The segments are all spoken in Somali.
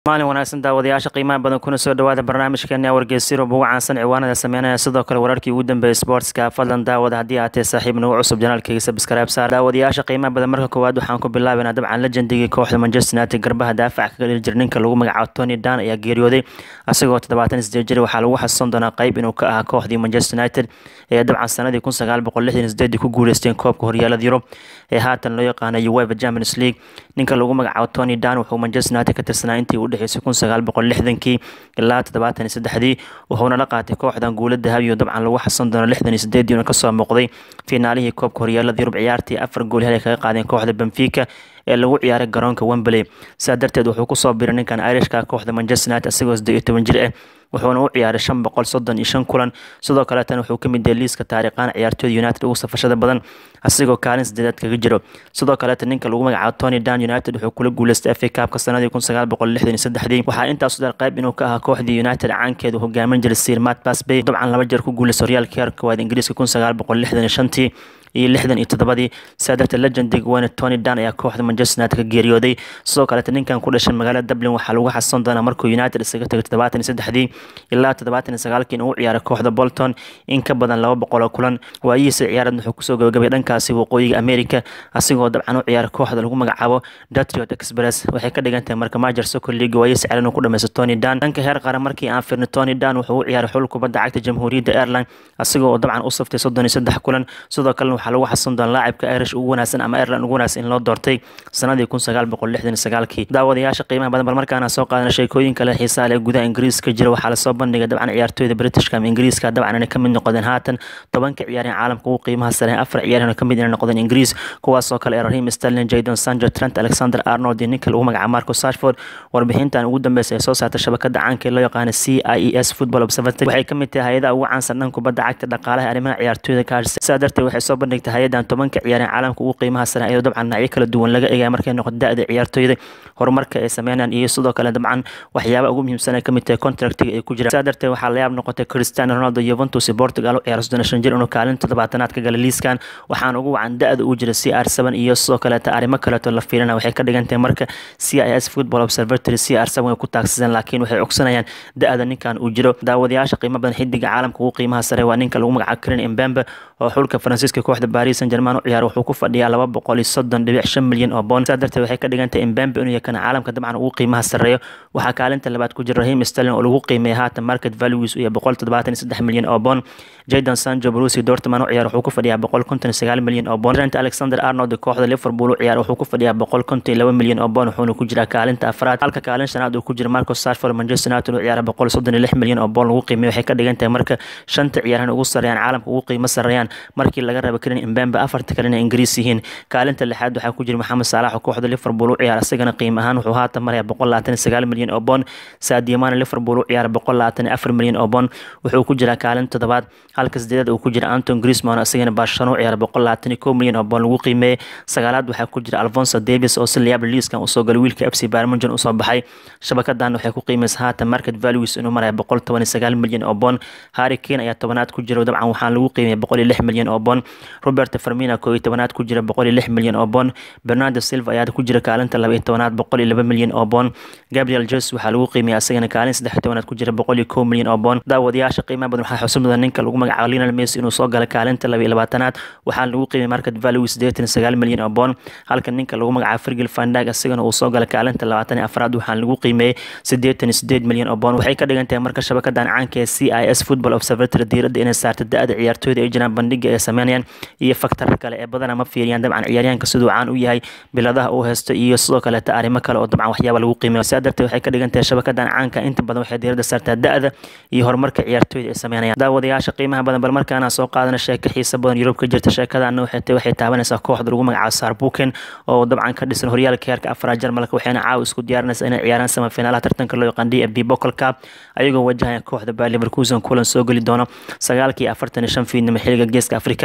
maalin wanaagsan daawadayaasha qiimaha badan kuna soo dhawaada barnaamijkeena wargeysyurub ugu caansan ciwaanada sameynaya sidoo kale wararkii ugu dambeeyay sportska fadlan daawada haddii aatee saaxiib nagu cusub janaalkayga sabskaraab saar daawadayaasha qiimaha badan marka koowaad waxaan ku bilaabaynaa dabcan legendigii kooxda manchester united garbaha daafaca kaga dhili jira ninka lagu magacaabo tony dan ayaa geeriyooday asagoo toddobaatan sideed jir waxaa lagu xasuusan doonaa qayb inuu ka ahaa kooxdii manchester united ee dabcan sanadii kun sagaal boqol lixdan sideedii ku guuleysteen koobka horyaalada yurub ee haatan loo yaqaana uefa champions league ninka lagu magacaabo tony dan wuxuu manchester united ka tirsanaa intii u dhexeysay kun sagaal boqol lixdankii ilaa toddobaatan iyo saddexdii wuxuuna la qaatay kooxdan guula dahabiyo dabcan lagu xasan doono lixdan iyo sideedii una kasoo muuqday finaalihii koobka horyaalada yurub ciyaartii afar gool hel ay kaga qaadeen kooxda benfica ee lagu ciyaaray garoonka wembley sidaa darteed wuxuu kusoo biray ninkan irishka kooxda manchester united isagoo siddeed iyo toban jir ah wuxuuna u ciyaaray shan boqol soddon iyo shan kulan sidoo kaleetan wuxuu ka mid yahay liiska taariikhaan ciyaartooyda united ugu safashada badan asigoo kaalin sideedaad kaga jiro sidoo kaleeta ninka lagu magacaabo tony dan united wuxuu kula guuleystay fa kaabka sanadii kun sagaal boqol lixdan iyo saddexdii waxaa intaasu dar qayb inuu ka ahaa kooxdii united caankeedu hogaamin jiray sir mat basbay dabcan laba jeer ku guuleystay horyaalka heerka koowaad ingiriiska kun sagaal boqol lixdan iyo shantii iyo lixdan iyo toddobadii sidaa darteed legendig weyne tony dan ayaa kooxda manchester united ka geeriyooday sidoo kaleeta ninkan ku dhashay magaalada dublin waxaa lagu xasuusan doonaa markuu united isaga tagay toddobaatan iyo saddexdii ilaa toddobaatan iyo sagaalkii in uu ciyaaray kooxda bolton in ka badan laba boqol oo kulan waayihiisa ciyaareed wuxuu kusoo gabagabay dhankaasi waqooyiga america asigoo dabcan u ciyaaray kooxda lagu magacaabo datriot express waxay ka dhigan tahay marka majer soccer league waayihiisa ciyaareed inuu ku dhameysto tony dan dhanka heer qaran markii aan firnay tony dan wuxuu u ciyaaray xul kubadda cagta jamhuuriyadda ireland asigoo dabcan u saftay soddon iyo saddex kulan sidoo kalena waxaa lagu xasuusan doona laacibka irish ugu wanaagsan ama ireland ugu wanaagsan in loo doortay sanadii kun sagaal boqol lixdan iyo sagaalkii daawadayaasha qiimaha badan bal markaana soo qaadana sheekooyin kale xiisaha leh gudaha ingiriiska jira waxaa lasoo bandhigay dabcan ciyaartooyda britishka ama ingiriiska dabcan inay kamid noqdeen haatan tobanka ciyaareen caalamka ugu qiimaha sare afar ciyaareen kamid inay noqdeen ingiriis kuwaasoo kale ee rahim sterling jadon sanjo trent alexander arnold iyo ninka lagu magacaabo marco sashford warbixintan ugu dambeysay ee soo saartay shabakada caanka ee loo yaqaana c i e s football observatory waxay kamid tahay hay-adaha ugu caansan dhan kubadda cagta dhaqaalaha arrimaha ciyaartooyda ka hadhsay sidaa darteed waxay soo bandhigtay hay-adan tobanka ciyaareen caalamka ugu qiimaha sare iyadoo dabcan dhinacyo kala duwan laga eegaya markay noqoto da-da ciyaartooyda horumarka ay sameynayaan iyo sidoo kale dabcan waxyaaba ugu muhiimsan ay kamid tahay contractiga ay ku jiraan sidaa darteed waxaa layaab noqotay cristiano ronaldo juventus iyo portugal u ciyaaro soddon shan jir inuu kaalin toddobaatanaad ka gala liiskan waxaana ugu wacan da-da uu jira c r seven iyo sidoo kaleeta arrimo kaleeto la fiirina waxay ka dhigan tahay marka c i s football observatory c r seven ay ku taagsadeen laakiin waxay ogsanayaan da-da ninkan uu jiro daawadayaasha qiimo badan xidiga caalamka ugu qiimaha sare waa ninka lagu magacaabo karen embembe oo xulka faransiiska kooxda paris saint germain u ciyaaro wuxuu ku fadhiyaa laba boqol iyo soddon dhibic shan milyan oo boon sidaa darteed waxay ka dhigan tahay embembe inuu yakana caalamka dabcan ugu qiimaha sareeyo waxaa kaalinta labaad ku jira rahim sterling oo lagu qiimeeya haatan market values iyo boqol toddobaatan iyo saddex milyan oo boon jadon sanjo brusi dortman u ciyaar wuxuu ku fadhiyaa boqol konton iyo sagaal milyan oo boon trent alexander arnold kooxda liverpool u ciyaar wuxuu ku fadhiyaa boqol konton iyo laba milyan oo boon wuxuuna ku jiraa kaalinta afraad halka kaalin shanaad uu ku jira marco sashford manchester united u ciyaara boqol soddon iyo lix milyan oo boon lagu qiimeeyo waxay ka dhigan tahay marka shanta ciyaarhan ugu sareeyaan caalamka ugu qiimo sareeyaan markii laga raba karin imbembe afarta kalena ingiriis yihiin kaalinta lixaad waxaa ku jira maxamed saalax oo kooxda liverpool u ciyaara isagana qiimo ahaan wuxuu haatan maraya boqol labaatan iyo sagaal milyan oo boon saadiamana liverpool u ciyaara boqol labaatan iyo afar milyan oo boon wuxuu ku jiraa kaalin toddobaad halka sideedaad uu ku jira anton grisman isagana barcelona u ciyaara boqol labaatan iyo kow milyan oo boon lagu qiimeeyey sagaalaad waxaa ku jira alfonso davis oo si layaab liiskan usoo galay wiilka f c barmunjan usoo baxay shabakadan waxay ku qiimeysa haatan market values inuu maraya boqol toban iyo sagaal milyan oo boon harry kane ayaa tobanaad ku jira dabcan waxaan lagu qiimeyay boqol iyo lix milyan oo boon robert farmina koo iyo tobanaad ku jira boqol iyo lix milyan oo boon bernardo silva ayaa ku jira kaalinta laba iyo tobanaad boqol iyo laba milyan oo boon gabriel jes waxaa lagu qiimeyay asagana kaalin saddex iyo tobanaad ku jira boqol iyo kow milyan oo boon daawadayaasha qiimaha badan waxaa xusid mudan ninka lagu magacaabo lionel messi inuu soo gala kaalinta laba iyo labaatanaad waxaa lagu qiimeyay market value siddeetan iyo sagaal milyan oo boon halka ninka lagu magacaabo fergil fandag asagana uu soo gala kaalinta labaatan iyo afraad waxaa lagu qiimeeyey siddeetan iyo sideed milyan oo boon waxay ka dhigan tahay marka shabakadan caanka ee c i s football observatory diiradda inay saarta da-da ciyaartooyda ay jiraan bandhiga ay sameynayaan iyo faktarka kale ee badana ma fiiriyaan dabcan ciyaaryahanka siduu caan u yahay biladaha uu haysto iyo sidoo kaleeta arrimo kale oo dabcan waxyaaba lagu qiimeeyo sidaa darteed waxay ka dhigan tahay shabakadan caanka inta badan waxay diiradda saartaa da-da iyo horumarka ciyaartooyda ay sameynayaan daawadayaasha qiimaha badan bal markaana soo qaadana sheeko xiisa badan yurub ka jirta sheekadaana waxay tahay waxay taabanaysaa kooxda lagu magacaabo sarbuken oo dabcan ka dhisan horyaalka heerka afraad jarmalka waxayna caawa isku diyaarinaysaa inay ciyaaraan samafiinaalaha tartanka loo yaqaan d f b bocol cup ayagoo wajahaya kooxda bayer leverkusen kulan soo geli doono sagaalkii afartan iyo shan fiidnimo xiliga geeska afrika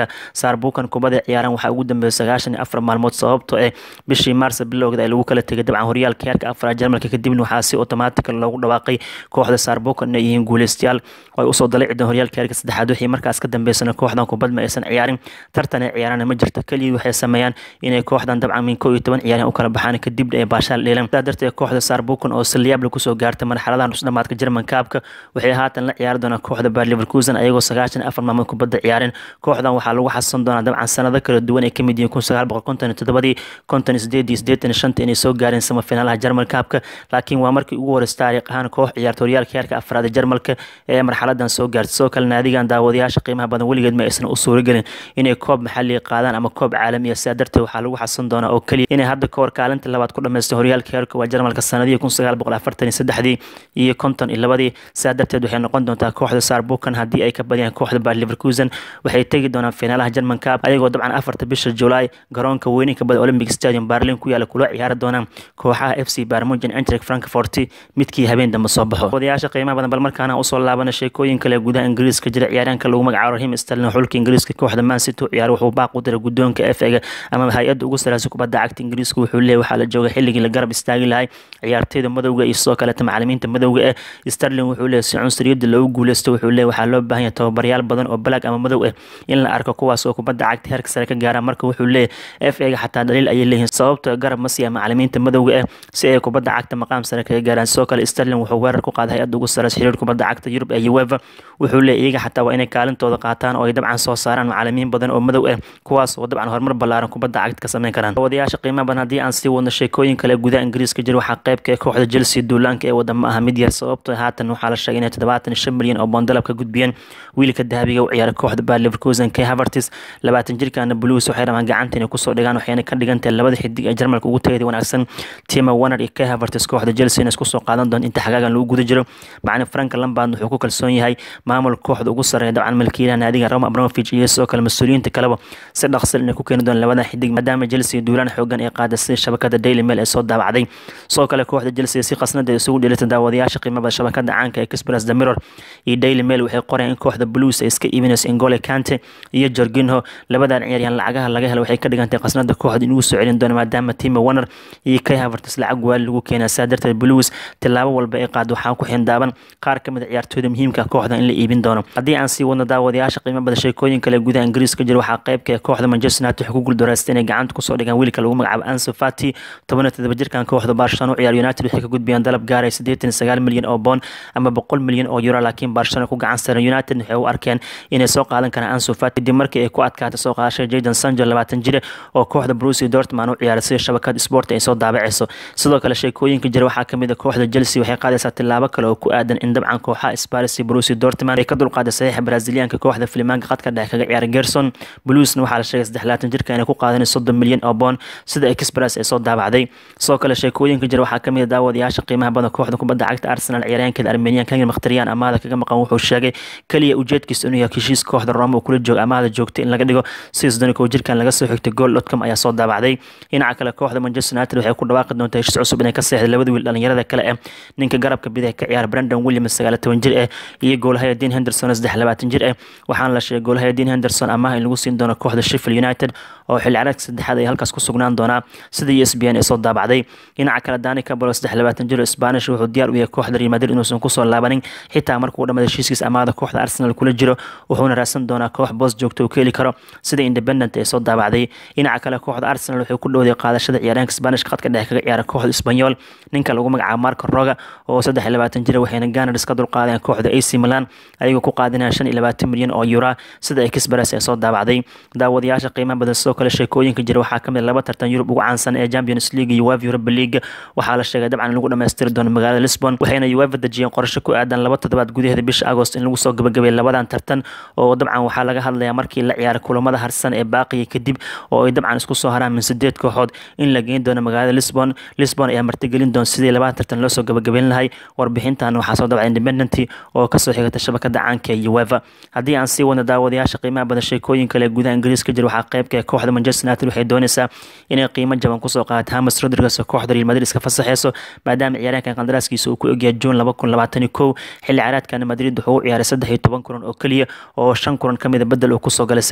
saarbuukan kubada ciyaaran waxaa ugu dambeeyay sagaashan iyo afar maalmood sababtoo eh bishii maarsa bilowgeeda ay lagu kala tegay dabcan horyaalka heerka afraad jarmalka kadibna waxaa si otomaatika loogu dhawaaqay kooxda saarbuukan inay yihiin guuleystayaal oo ay usoo dalacideen horyaalka heerka saddexaad wixii markaas ka dambeysana kooxdan kubad ma aysan ciyaarin tartan ay ciyaarana ma jirto keligii waxay sameeyaan inay kooxdan dabcan min koo iyo toban ciyaaryan u kala baxaan kadibna ay baashaal dheelaan sidaa darteed kooxda saarbuukan oo salyaable kusoo gaartay marxaladaha nusdhamaadka jerman kaabka waxay haatan la ciyaari doonaan kooxda baar leverkusen ayagoo sagaashan afar maalmood kubadda ciyaareen kooxdan waxaa lagu xasan doonaa dabcan sanado kala duwan ay kamid yihiin kun sagaal boqol konton iyo toddobadii konton iyo sideed iyo siddeetan iyo shanta inay soo gaareen samafinaalaha jerman kaabka laakiin waa markii ugu horeysa taariikh ahaan koox ciyaarta horyaalka heerka afraad ee jarmalka ee marxaladan soo gaartay sidoo kale naadigan daawadayaasha qiimaha badan weligeed ma aysan u suuragelin inay koob maxalliga qaadaan ama koob caalamiya sidaa darteed waxaa lagu xasan doonaa oo keliya inay hadda kahor kaalinta labaad ku dhamaystay horyaalka heerka waa jarmalka sanadihii kun sagaal boqol afartan iyo saddexdii iyo konton iyo labadii sidaa darteed waxay noqon doontaa kooxda saarbuukan haddii ay ka badiyaan kooxda baar leverkusen waxay tegi doonaan finaalaha jerman cup ayagoo dabcan afarta bisha julaay garoonka weyninka bada olympic stadium berlin ku yaala kula ciyaari doonaan kooxaha f c barmugen entrek frankfort midkii habeen dambe soo baxo odayaasha qiimaha badan bal markaana usoo laabana sheekooyin kale gudaha ingiriiska jira ciyaaryaanka lagu magacaabo rahim sterlin xulka ingiriiska kooxda man city u ciyaar wuxuu baaq u diray guddoonka f ega ama hay-adda ugu sareysa kubadda cagta ingiriiska wuxuu leeyahy waxaa la jooga xilligii la garab istaagi lahay ciyaarteyda madowga iyo sidoo kaleeta macalimiinta madowga eh sterlin wuxuu leeyahy si cunsuriyadda loogu guuleysto wuxuu leeyahy waxaa loo baahan yahay tababaryaal badan oo balaag ama madow ah in la arko kuwaas oo kubadda cagta heerka sare ka gaara marka wuxuu leeyahy f ega xataa dhaliil ayay leeyihiin sababtoo garab ma siiya macalimiinta madowga ah si ay kubadda cagta maqaam sare kaga gaaraan sidoo kale sterlin wuxuu weerar ku qaaday hay-adda ugu sareysa xiriir kubadda cagta yurub ee ueva wuxuu leeyahy iyaga xataa waa inay kaalintooda qaataan oo ay dabcan soo saaraan macalimiin badan oo madow ah kuwaas oo dabcan horumar ballaaran kubadda cagta ka sameyn karaan wadayaasha qiimaha badan haddii aan sii wadno sheekooyin kale gudaha ingiriiska jira waxaa qaybka ee kooxda chelsea duulaanka ee wada ma aha mid yar sababtoo haatan waxaa la sheegay inay toddobaatan iyo shan milyan oo boondalab ka gudbiyeen wiilka dahabiga u ciyaara kooxda baar leverkusen k havertis labaatan jirkaana blues waxay rabaan gacanta inay kusoo dhigaan waxayna ka dhigantahay labada xidig ee jarmalka ugu tagayda wanaagsan tima warner iyo k havertis kooxda chelsea inay isku soo qaadan doon inta xagaagan lagu guda jiro macalin frank lambard wuxuu ku kalsoon yahay maamul kooxda ugu sarreeya dabcan milkiilaha naadiga roma abramovich iyo sidoo kale mas-uuliyiinta kaleba si dhaqsil inay ku keeni doon labada xidig maadaama chelsea duulaan xoogan ay qaada sida shabakada daily mail ee soo daabacday sidoo kale kooxda chelsea si qasnada ay isugu dheelita daawadayaasha qiimada shabakada caanka ee express the mirror iyo daily mail waxay qoreen in kooxda blues ay iska iibinayso ingole kante iyo jorginho labadan ciyaaryahan lacagaha laga helo waxay ka dhigantay qasnada kooxda inugu soo celin doona maadaama tima warner iyo kay havertis lacag waali lagu keenaa saa darteed blues tilaabo walba ay qaado waxaa ku xindaaban qaar ka mid a ciyaartooyda muhiimka kooxda in la iibin doono haddii aan sii wadno daawadayaasha qiimo badan sheekooyin kale gudaha ingiriiska jira waxaa qaybka ee kooxda manchester united waxay ku guuldareystay inay gacanta kusoo dhigaan wiilka lagu magacaabo anso fati toban iyo todoba jirkan kooxda barcelona u ciyaar united waxay ka gudbiyaan dalab gaaraya siddeetan iyo sagaal milyan oo boon ama boqol milyan oo euro laakiin barcelona ku gacan saran united waxay u arkeen inay soo qaadan karaan anso fati kadib markii ay ku adkaatay soo qaadashada jayden sanjo labaatan jire oo kooxda bruce dortmund u ciyaaray sida shabakad sport ay soo daabacayso sidoo kale sheekooyinka jira waxaa kamid a kooxda chelsea waxay qaadaysaa tilaabo kale oo ku aadan in dabcan kooxaha sparis iyo bruce dortmund ay ka dulqaaday saxiixa brazilianka kooxda filimaanka qadka dhexe kaga ciyaara gerson bluesna waxaa la sheegay saddex laatan jirka inay ku qaadanay soddon milyan oo boon sida express ay soo daabacday sidoo kale sheekooyinka jira waxaa kamid a daawadayaasha qiimaha badan kooxda kubadda cagta arsenal ciyaaryaankeeda armenian kangin makhtariyan amaada kaga maqan wuxuu sheegay keliya ujeedkiisa inuu yahay heshiis kooxda roma uu kula jooga amaada joogtay in laga dhigo sidoo jirkan laga soo xigtay gool dotcom ayaa soo daabacday dhinaca kale kooxda manchester united waxay ku dhawaaqi doontaa heshiis cusub inay ka seexday labada wiil dhalinyarada kale eh ninka garabka bidix ka ciyaara brandon williams sagaal toban jir eh iyo goolhaya dean henderson saddex labaatan jir eh waxaana la sheegay goolhaya dean henderson amaah in lagu siin doono kooxda sheffield united oo xilli ciyaareedka saddexaad ay halkaas ku sugnaan doonaa sida e s b n ay soo daabacday dhinaca kale dani cabalo saddex labaatan jir oo spanish wuxuu diyaar u yahay kooxda real madrid inuusan kusoo laabanin xitaa markuu dhamada heshiiskiis amaada kooxda arsenal kula jiro wuxuuna raadsan doonaa koox boos joogto uu ka heli karo sida independent ay soo daabacday dhinaca kale kooxda arsenal wuxuu ku dhowday qaadashada ciyaaraanka spanishka khadka dhexe kaga ciyaara kooxda isbanyol ninka lagu magacaabo marco roga oo saddex iyo labaatan jira waxayna ganars ka dulqaadeen kooxda ac milan ayagoo ku qaadinaya shan iyo labaatan milyan oo euro sida ay kisbaras ay soo daabacday daawadayaasha qiimaha badan sidoo kale sheekooyinka jira waxaa kamid laba tartan yurub ugu caansan ee champions league iyo uefa europa league waxaa la sheegay dabcan in lagu dhammaystiri doono magaalada lisbon waxayna uefa dejiyeen qorshe ku aadan laba toddobaad gudaheeda bisha agost in lagu soo gabagabay labadan tartan oo dabcan waxaa laga hadlayaa markii la ciyaaray kulamada harsan ee baaqiya kadib oo ay dabcan isku soo haraan min sideed kooxood in la geyn doono magaalada lisbon lisbon ayaa martigelin doon sidii labada tartan loo soo gabagabeyn lahay warbixintan waxaa soo dabca independent oo kasoo xigata shabakada caanka ee uefa haddii aan sii wadno daawadayaasha qiimaha badan sheekooyin kale gudaha ingiriiska jira waxaa qaybka kooxda manchester united waxay doonaysaa inay qiimo jaban kusoo qaadato hamas rodriguez oo kooxda real madrid iska fasaxeyso maadaama ciyaaryaankan qandaraaskiisa uu ku egyahay juun laba kun labaatan iyo kow xilli ciyaareedkan madrid wuxuu u ciyaaray saddex iyo toban kulan oo keliya oo shan kulan kamida bedel uu kusoo galay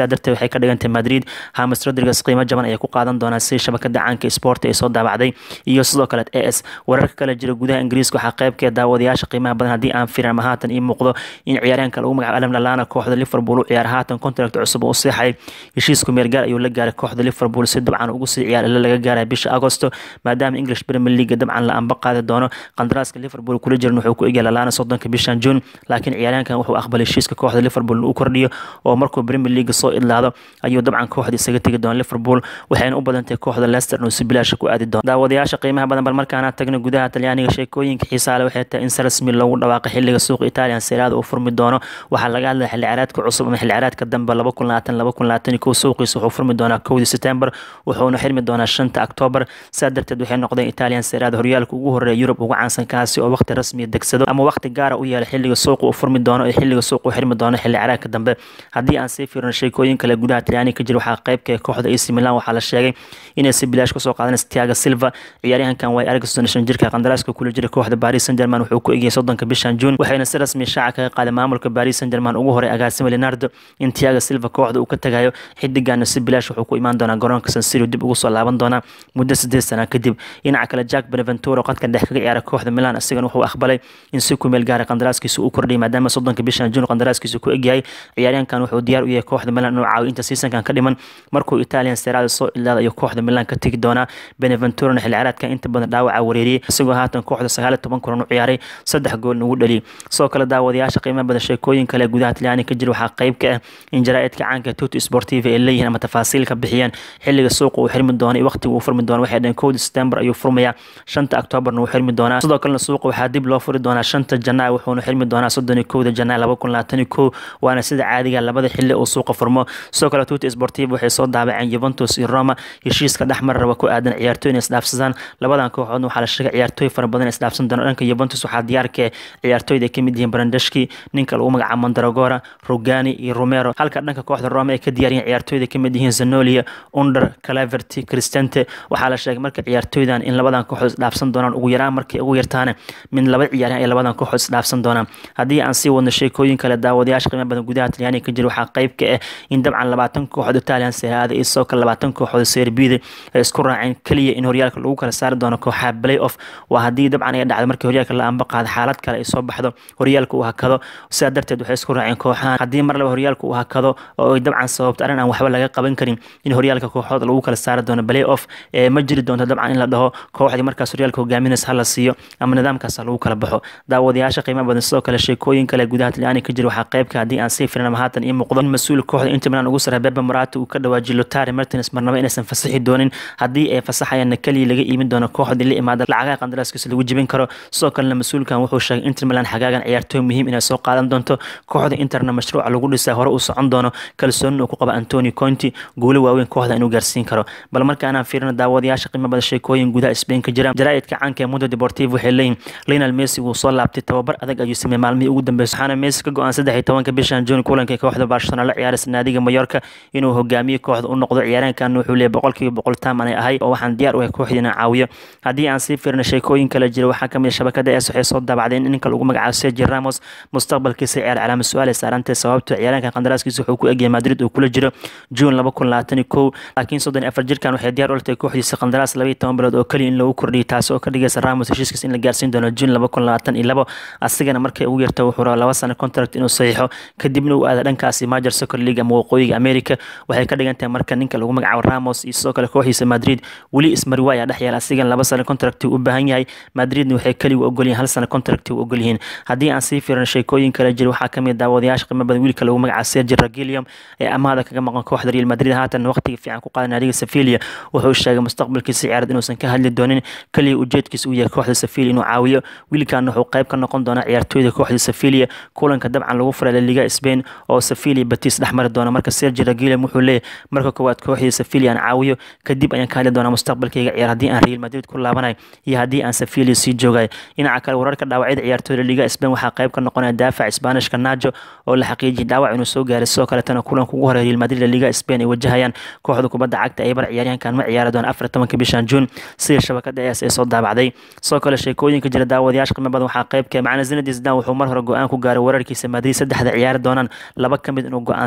saa darteed waxay ka dhigantay madrid hamis rodriguez qiimo jaban ayay ku qaadan doonaa si shabakada caanka sport ay soo daabacday iyo sidoo kale a s wararka kale jira gudaha ingiriiska waxaa qaybkee daawadayaasha qiimaha badan haddii aan firin ama haatan ii muuqdo in ciyaaryahanka lagu magacaabo alam lalana kooxda liverpool u ciyaar haatan contract cusub u seexay heshiisku meergaar ayuu la gaaray kooxda liverpool si dabcan ugu sii ciyaar ila laga gaaraya bisha agosto maadaama english premier league dabcan la anba qaadi doono qandaraaska liverpool kula jiran wuxuu ku egya lalana soddonka bishan june laakiin ciyaaryahankan wuxuu aqbalay heshiiska kooxda liverpool u kordhiyo oo markuu premier league soo idlaado ayuu dabcan kooxda isaga tegi doona liverpool waxayna u badantahay kooxda leicester inuu si bilaasha ku aadi doono daawadayaasha qiimaha badan bal markaana tagna gudaha talyaaniga sheekooyinka xiisaale waxay tahay in si rasmi loogu dhawaaqay xilliga suuqa italian seeraada uu furmi doono waxaa laga hadlaya xilli ciyaareedka cusub ama xilli ciyaareedka dambe laba kun labaatan laba kun labaatan kow suuqiisa wuxuu furmi doonaa kowdii september wuxuuna xirmi doonaa shanta october saa darteed waxay noqdeen italian seeraada horyaalka ugu horeeya yurub ugu caansan kaasi oo waqti rasmiya degsado ama waqti gaara u yeela xilliga suuqa uu furmi doono iyo xilliga suuqa uu xirmi doono xilli ciyaareedka dambe haddii aan sii fiirino sheekooyin kale gudaha talyaaniga ka jira waxaa qaybka kooxda AC Milan waxaa la sheegay inay si bilaash kusoo qaadanaysa Thiago Silva ciyaaryahankan way aragsan shan jirka qandaraaska kula jira kooxda Paris Saint-Germain wuxuu ku egyahay soddonka bishan June waxayna si rasmi shaaca kaga qaaday maamulka Paris Saint-Germain ugu horay agaasimo Leonardo in Thiago Silva kooxda uu ka tagayo xidigan si bilaash wuxuu ku imaan doonaa garoonka San Siro dib ugu soo laaban doonaa muddo sideed sano kadib dhinaca kale Jack Beneventuro qadka dhex kaga ciyaara kooxda Milan asigana wuxuu aqbalay in si ku meel gaara qandaraaskiisa uu kordhiyo maadaama soddonka bishan June qandaraaskiisa ku egyahay ciyaaryahankan wuxuu diyaar u yahay kooxda Milan inuu caawiyo inta seasonkan ka dhiman markuu Italian Serie A soo ilaada ayuu kooxda Milan ka tagi doonaa Beneventurana xilli ciyaareedkan inta badan dhaawaca wareeriyay isagoo haatan kooxda sagaal iyo toban kulan u ciyaaray saddex gool ugu dhaliyay sidoo kale daawadayaasha qiimaha badan sheekooyin kale gudaha Talyaaniga ka jira waxaa qayb ka ah in jaraa'idka caanka Tutti Sportiva ay leeyihiin ama tafaasiil ka bixiyeen xilliga suuqa uu xirmi doono iyo waqtiga uu furmi doono waxay dhaheen kowda September ayuu furmayaa shanta Octoberna uu xirmi doonaa sidoo kalena suuqa waxaa dib loo furi doonaa shanta Janaayo wuxuuna xirmi doonaa soddon iyo kowda Janaayo laba kun labaatan iyo kow waana sida caadiga labada xilli uu suuqa furmo sidoo kale Tutti Sportiva waxay soo daabaceen Juventus iyo Roma heshiiska dhexmar raba ku aadan ciyaartooy inay isdhaafsadaan labadan kooxoodna waxaa la sheegay ciyaartooy fara badan isdhaafsan doona dhanka Juventus waxaa diyaarka ciyaartooyda ay ka mid yihiin Brandashki ninka lagu magacaabo Mandragora Rugani iyo Romero halka dhanka kooxda Roma ay ka diyaariyeen ciyaartooyda ka mid yihiin Zanolia Under Calaverti Cristante waxaa la sheegay marka ciyaartooydan in labadan kooxood isdhaafsan doonaan ugu yaraan markay ugu yartaana min laba ciyaaryahan ay labadan kooxood isdhaafsan doonaan haddii aan sii wadno sheekooyin kale daawadayaasha qiimo badan gudaha Talyaaniga ka jira waxaa qayb ka ah in dabcan labaatan kooxood Italian Serie A iyo sidoo kale labaatan kooxood Serie B ay isku raaceen kaliya in horyaalka lagu kala saari doono kooxaha play-off waa haddii dabcan ay dhacdo markii horyaalka la anba qaado xaalad kale ay soo baxdo horyaalka uu hakado sidaa darteed waxay isku raaceen kooxaha haddii mar laba horyaalka uu hakado oo ay dabcan sababto arrin aan waxba laga qaban karin in horyaalka kooxood lagu kala saari doono play-off ee ma jiri doonto dabcan in la dhaho kooxdii markaas horyaalka hogaaminaysa hala siiyo ama nidaamkaas lagu kala baxo daawadayaasha qiimo badan sidoo kale sheekooyin kale gudaha talyaaniga ka jira waxaa qaybka haddii aan sii firin ama haatan ii muuqdo in mas-uul kooxda inter milan ugu sara bebe morata uu ka dhawaajiyo lotari martins marnaba inaysan fasaxi doonin haddii ay fasaxayaanna keliya laga iibin doono kooxdii la imaada lacagaha qandaraaskiisa lagu jebin karo sidoo kalena mas-uulkan wuxuu sheegay inter milan xagaagan ciyaartooy muhiim inay soo qaadan doonto kooxda interna mashruuca lagu dhisaa hore uu socon doono kalsooni uu ku qaba antoni conti guulo waaweyn kooxda inuu gaarsiin karo bal markaanaan fiirino daawadayaasha qiimo badan sheekooyin gudaha spain ka jira jaraa'idka caanka ee mundo deportivo waxay leeyihin lionel messi wuu soo laabtay tababar adag ayuu sameeyey maalmihii ugu dambeysay waxaana messi ka go-aan saddex iyo tobanka bishan june kulanka kooxda barcelona la ciyaaraysa naadiga mayorka inuu hogaamiye kooxda u noqdo ciyaaryahankan wuxuu leeyahay boqolkiiba boqol taaman ay ahay oo waxaan diyaar u ahay kooxdii inaan caawiyo haddii aan sii fiirino sheekooyin kale jira waxaa kamid shabakada es waxay soo daabacdeen in ninka lagu magacaabo sergio ramos mustaqbalkiisa ciyaar calaama su-aal ay saarantay sababto ciyaaryahankan qandaraaskiisa wuxuu ku egyahay madrid uu kula jiro june laba kun labaatan iyo kow laakiin soddon iyo afar jirkan waxay diyaar u latay kooxdiisa qandaraas laba iyo toban bilood oo keliya in lagu kordhiyay taasi oo ka dhigaysa ramos heshiiskiisa in la gaarsiin doono june laba kun labaatan iyo labo asigana markay ugu yarta wuxuu rabaa laba sano contract inuu saxiixo kadibna uu aada dhankaasi major soccer league ama waqooyiga america waxay ka dhigan tahay marka ninka lagu magacaabo ramos iyo sidoo kale kooxdiisa madrid weli ismariwa ayaa dhex yaala asigan laba sano contract u baahan yahay madridna waxay keliya u ogolyihin hal sano contract u ogolyihiin haddii aan sii fiirino sheekooyin kale jira waxaa kamid daawadayaasha qiimo badan wiilka lagu magacaabo sergio ragilium ee amaahda kaga maqan kooxda real madrid haatan waqtiga fiican ku qaaday naadiga sevilla wuxuu sheegay mustaqbalkiisa ciyaareed inuusan ka hadli doonin keliya ujeedkiisa uu yahay kooxda sevilla inuu caawiyo wiilkan wuxuu qayb ka noqon doonaa ciyaartooyda kooxda sevilla kulanka dabcan lagu furay la liga spain oo sevilla batis dhexmari doona marka sergio ragilium wuxuu leeyahay marka koowaad kooxdii sevilla aan caawiyo kadib ayaan ka hadli doonaa mustaqbalkayga ciyaar haddii aan real madrid ku laabanayo iyo haddii aan sevilla sii joogay dhinaca kale wararka dhaawacyada ciyaartooyda liga spain waxaa qayb ka noqonaya daafac isbaanishka najo oo la xaqiijiyay dhaawac inuu soo gaaray sidoo kaletana kulanka ugu horeeya real madrid liga spain ay wajahayaan kooxda kubadda cagta ay bar ciyaaryahankan ma ciyaari doona afar tobanka bishan june sida shabakada es ee soo daabacday sidoo kale sheekooyinka jira daawadayaasha qiimo badan waxaa qaybka macna zinedine zidane wuxuu mar hore go-aan ku gaaray wararkiisa madrid saddexda ciyaari doonaan laba ka mid inuu go-aansada labadaas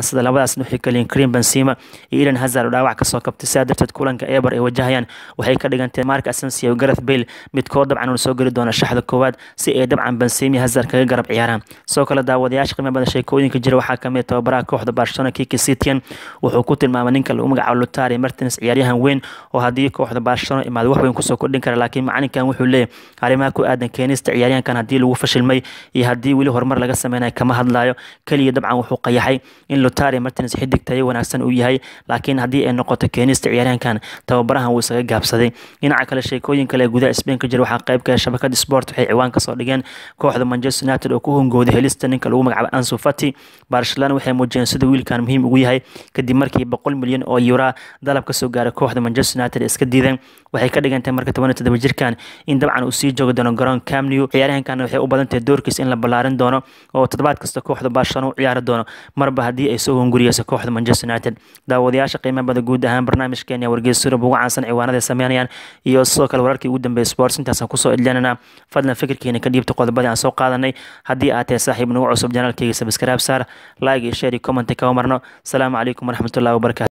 labadaasna waxay kaliyiin Karim Benzema iyo Eden Hazard oo dhaawac kasoo kabtay sidaa darteed kulanka Eber ay wajahayaan waxay ka dhigantay Marc Asensio iyo Gareth Bale midkood dabcan uu soo geli doono shaxda koowaad si ay dabcan Benzema iyo Hazard kaga garab ciyaaraan soo kale daawadayaasha qiimo badan sheekooyinka jira waxaa kamid tababaraha kooxda Barcelona Kike Setien wuxuu ku tilmaamay ninka lagu magacaabo Lautaro Martinez ciyaaryahan weyn oo haddii kooxda Barcelona imaado wax weyn kusoo kordhin kara laakiin macalinkan wuxuu leeyahay arrimaha ku aadan keenista ciyaaryahankan haddii lagu fashilmay iyo haddii weli horumar laga sameynayo kama hadlayo keliya dabcan wuxuu qayaxay in Lautaro Martinez xidig tayo wanaagsan uu yahay laakiin haddii ay noqoto keenista ciyaaryahankan tababarahan wuu isaga gaabsaday dhinaca kale sheekooyin kale ee gudaha Spain ka jira waxaa qayb ka ah shabakada Sport waxay ciwaan kasoo dhigeen kooxda Manchester United oo ku hungooday helista ninka lagu magacaabo Ansu Fati Barcelona waxay muujiyeen sida wiilkan muhiim ugu yahay kadib markii boqol milyan oo euro dalab ka soo gaaray kooxda Manchester United iska diideen waxay ka dhigantay marka 17 jirkan in dabcan uu sii joogi doono garoon Camp Nou ciyaaryahankan waxay u badan tahay doorkiis in la ballaarin doono oo toddobaad kasta kooxda Barcelona u ciyaari doono marba haddii ay soo hunguriyeyso kooxda Manchester United daawadayaasha qiimaha badan guud ahaan barnaamijkeena wargeysyada ugu caansan ciwaanada sameynayaan iyo sidoo kale wararkii ugu dambeeyay sports intaasaan kusoo idlinana fadlan fikirkiina ka dhiibta qodobadii aan soo qaadanay haddii aad tahay saaxiib nagu cusub janaalkayga subscribe saar like iyo share iyo comment ka marno asalaamu calaykum waraxmatullahi wabarakatu